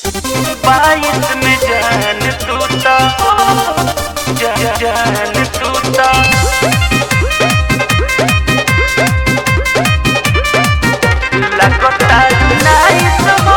बाईस में जान तूता जा, जान तूता लगता नाइस हो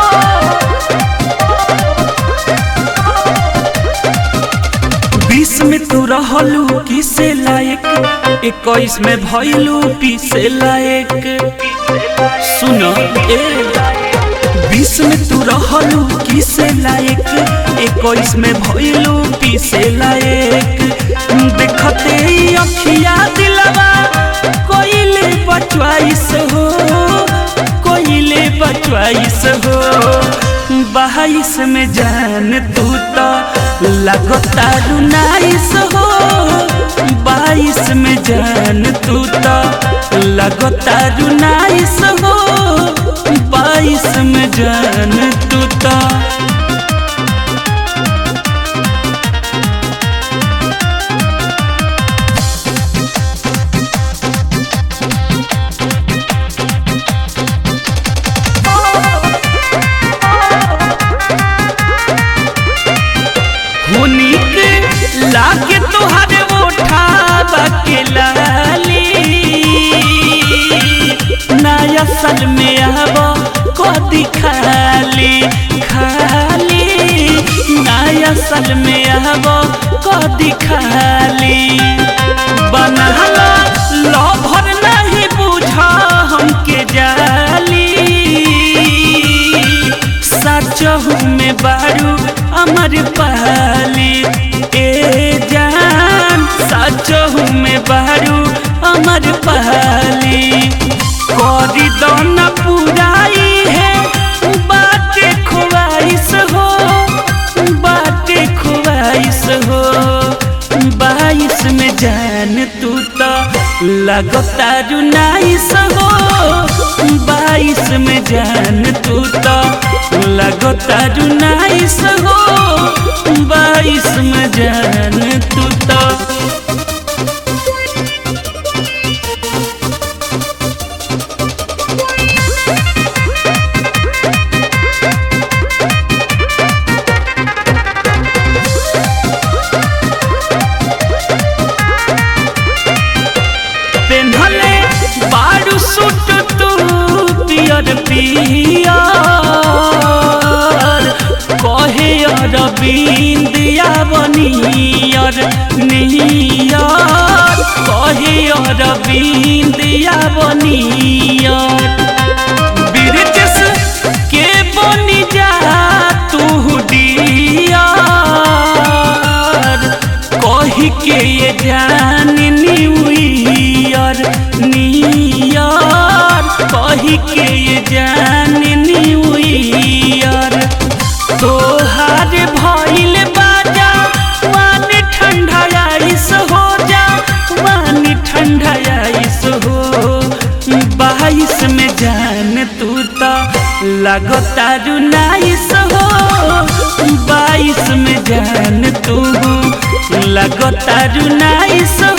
बीस में तू रहलू किसे लायक इक्कीस में भइलू पीसे लायक सुन ए बीस में तू रहलू किसे लायक इक्कीस में भइलू पीसे लायक देखते ही अखिया दिलवा कोइले बचवाइस हो कोइले बचवाइस हो बाईस में जान तू तो लगता रुनाइस हो बाईस में जान तू तो लगता रुनाइस हो बाईस में जान तू तो हुनिक लागे तोहरे उठावा के लाली नया सल में आब कदी खाली खाली नया सल में आब कदी खाली बनहला लभर नहीं बुझा हमके जाली सचहू में बारू अमर पहली ए जान सचहू में बारू अमर पहली करी दन पुराई है बाटे खुआइस हो बाटे खुआइस हो बाईस में जान तू तो लगता रुनाइस हो बाईस में जान तू तो लगता रुनाइस हो बाईस में जान तू तो पेन्हले बारू सूट तू पियर पियर कहे अरविंदिया बनियर नियर कहे अरविंदिया बनियर बिरजस के बनी जा तू डियर कही के ये जान न्यू ईयर नियर कही के ये जान न्यू ईयर तोहार भइल बाजा वन ठंडा आइस हो जा वन ठंडा आइस हो बाईस में जान तू तो लगता रुनाइस हो बाईस में जान तू लगता रुनाइस